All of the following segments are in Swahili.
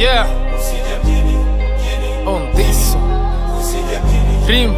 Yeah. On this Dream.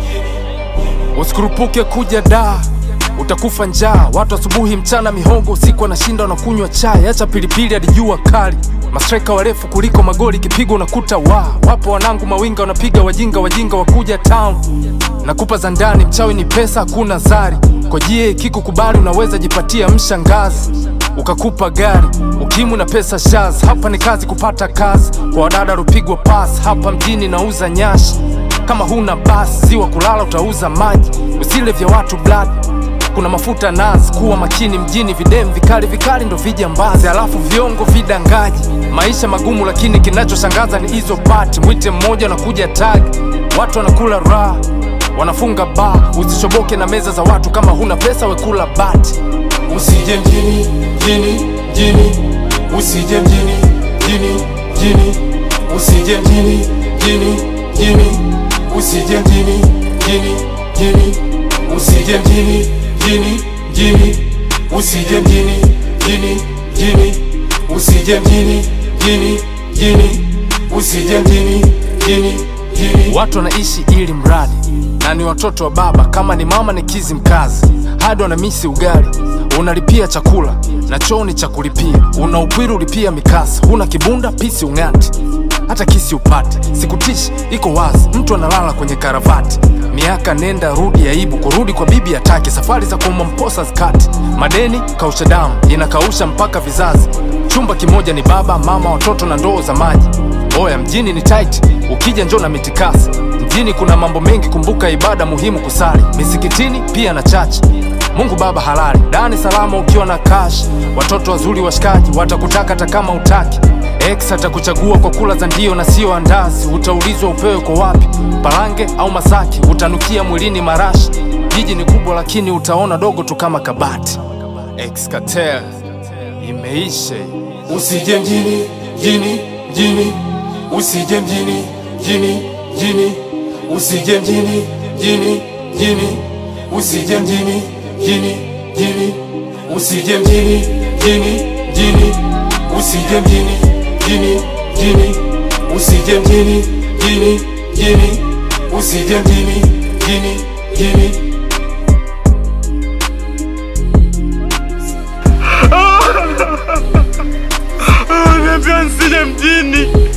Usikurupuke kuja da utakufa njaa. Watu asubuhi, mchana mihogo, usiku wanashinda wanakunywa chai. Acha pilipili hadi jua kali, mastreka warefu kuliko magoli, kipigo unakuta wa wapo wanangu mawinga wanapiga wajinga, wajinga wakuja town. Nakupa za ndani, mchawi ni pesa, hakuna zari. Kojie kikukubali, unaweza jipatia mshangazi ukakupa gari ukimu na pesa shaz. Hapa ni kazi kupata kazi kwa wadada rupigwa pas. Hapa mjini nauza nyashi, kama huna basi ziwa kulala utauza maji. Usile vya watu blood, kuna mafuta nazi. Kuwa makini mjini, videm vikali vikali ndo vijambazi, alafu viongo vidangaji. Maisha magumu, lakini kinachoshangaza ni hizo pati. Mwite mmoja unakuja tagi, watu wanakula raha wanafunga baa. Usichoboke na meza za watu, kama huna pesa wekula bati. Usije mjini, mjini, mjini, usije mjini, mjini, mjini, usije mjini, mjini, mjini, usije mjini, mjini, mjini, usije mjini, mjini, mjini, usije mjini, mjini, mjini, usije mjini, mjini, mjini, usije mjini, mjini, mjini. Watu wanaishi ili mradi na ni watoto wa baba, kama ni mama ni kizi mkazi, hadi wanamisi ugali. Unalipia chakula na choo ni cha kulipia, una upwiru ulipia mikasa, huna kibunda pisi ung'ati, hata kisi upate. Sikutishi, iko wazi, mtu analala kwenye karavati. Miaka nenda rudi, aibu kurudi kwa bibi atake, safari za kuuma mposa zikati, madeni kausha damu inakausha mpaka vizazi. Chumba kimoja ni baba mama, watoto na ndoo za maji. Oya, mjini ni tight, ukija njoo na mitikasi. Mjini kuna mambo mengi, kumbuka ibada muhimu kusali misikitini pia na chachi. Mungu Baba halali, dani salama ukiwa na cash. Watoto wazuri washikaji watakutaka hata kama utaki. Ex atakuchagua kwa kula za ndio na sio andazi. Utaulizwa upewe kwa wapi, Parange au Masaki. Utanukia mwilini marashi. Jiji ni kubwa, lakini utaona dogo tu kama kabati. Ex Cartel imeisha. Usije mjini, mjini, mjini, usije mjini, mjini, mjini, usije mjini, mjini, mjini, usije mjini, mjini, mjini, usije mjini, mjini, mjini, usije mjini, mjini, mjini, usije mjini, mjini, mjini, usije mjini, mjini, mjini. Niambia nisije mjini.